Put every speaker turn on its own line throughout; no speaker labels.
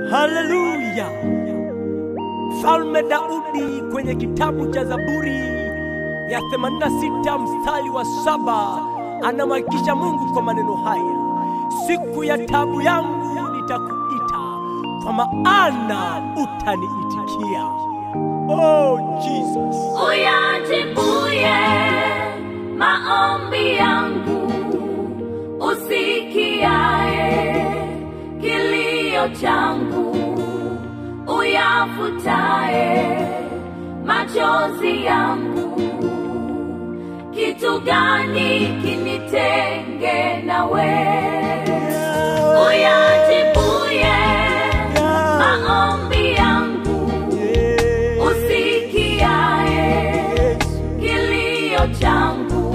Haleluya! Mfalme Daudi kwenye kitabu cha Zaburi ya 86 mstari wa saba anamhakikisha Mungu kwa maneno haya, siku ya tabu yangu nitakuita, kwa maana utaniitikia. Oh Jesus,
uyajibuye maombi yangu, usikiaye kilio changu, uyafutaye machozi yangu. Kitu gani kinitenge nawe? Uyajibuye maombi yangu, usikiaye kilio changu,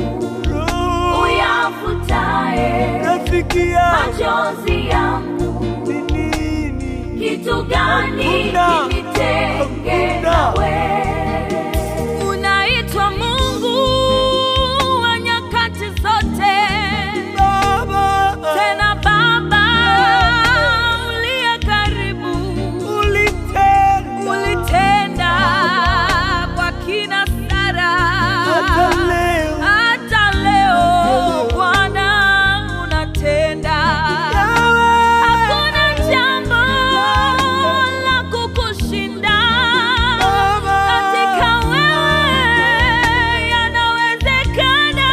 uyafutaye
Nafikia
machozi yangu.
nini?
Kitu gani
Hakuna.
kinitenge
Hakuna.
nawe? Unaitwa Mungu wa nyakati zote,
Baba,
tena Baba uliye karibu.
ulitenda
Ulitenda kwa kina Sara,
hata leo.
hata leo Bwana unatenda. Hakuna jambo la kukushinda katika wewe, yanawezekana.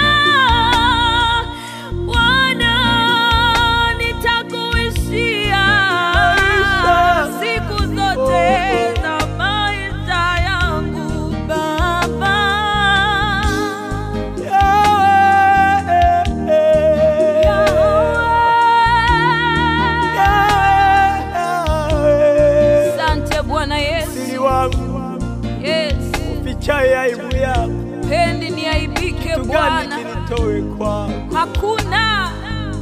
Bwana, nitakuishia siku zote za maisha yangu Baba. Asante Bwana Yesu.
Siri wangu
Yes.
fichaye aibu yako,
Pendi niaibike
kitu gani
Bwana,
kinitoe kwako?
hakuna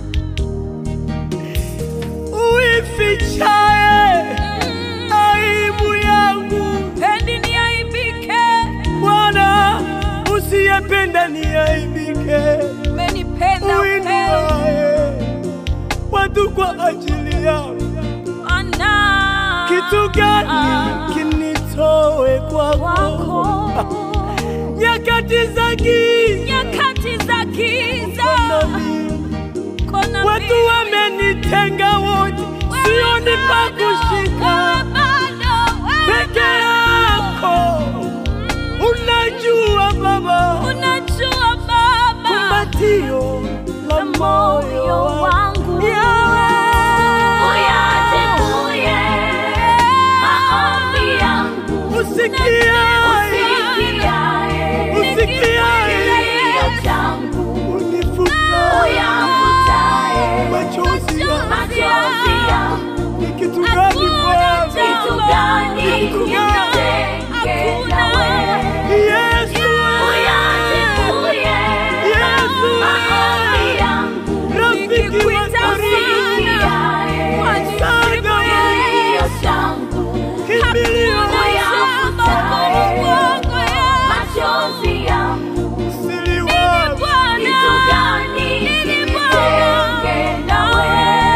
Uifichaye aibu yangu,
pendi niaibike,
Bwana, usiyependa niaibike.
umenipenda upeo
Uinuaye watu kwa ajili yangu,
ana
kitu gani kinitoe kwako?
wako
Nyakati za giza
nyakati za giza,
nami
kona
Watu
mimi,
wamenitenga wote,
wewe
sioni pa
bado,
kushika.
wewe bado, wewe
Peke
bado.
yako unajua Baba,
Unajua Baba
kumbatio la moyo wangu Yawe.
uyajibuye maombi yangu,
Usikiaye,
usikiaye
usikiaye,
kilio changu,
unifuta
uyafutaye
machozi yangu.
machozi yangu.
Ni kitu gani Bwana?
Kitu gani
Kitu gani?
kinitenge nawe?
Yesu,
Uyajibuye
Yesu,
maombi yangu,
rafiki wa karibu,
usikiaye
msaada wangu,
kilio changu,
kimbilio
uyafutaye machozi yangu.
siri wangu.
Kitu gani kinitenge nawe?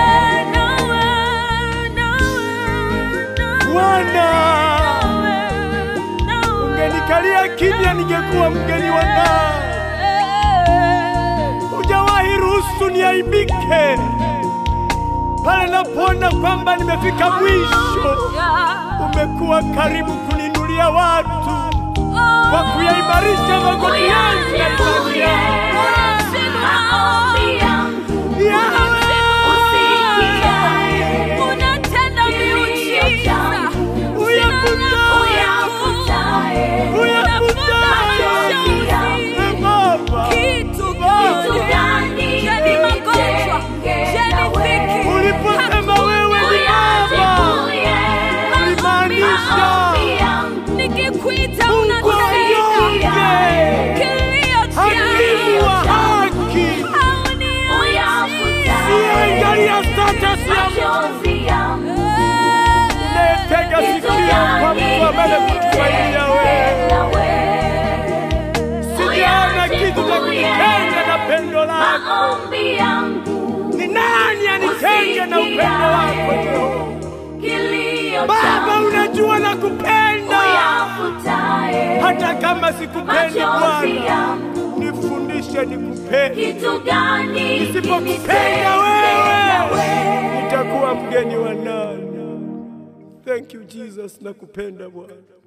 Bwana, ungenikalia kimya, ningekuwa mgeni wa ndani. Hujawahi ruhusu niaibike pale napoona kwamba nimefika mwisho. Umekuwa karibu kuninulia watu kwa kuyaimarisha magoti yangu na imani yangu. Yawe, e Baba, uliposema wewe ni Baba, ulimaanisha
Nikikuita
Mungu
unasikia
mnyonge,
kilio
hakimu wa
changu.
haki, siangalia status ya mtu unayetega sikio kwa mtu ambaye kutumainia wewe. Sijaona kitu cha kunitenga na pendo lako.
maombi yangu
Ni nani anitenge na upendo wako Jehova?
kilio
kama sikupendi
machozi
Bwana,
yangu.
nifundishe nikupende.
Kitu gani
Nisipokupenda wewe, nitakuwa mgeni wa nani? Thank you Jesus, nakupenda Bwana.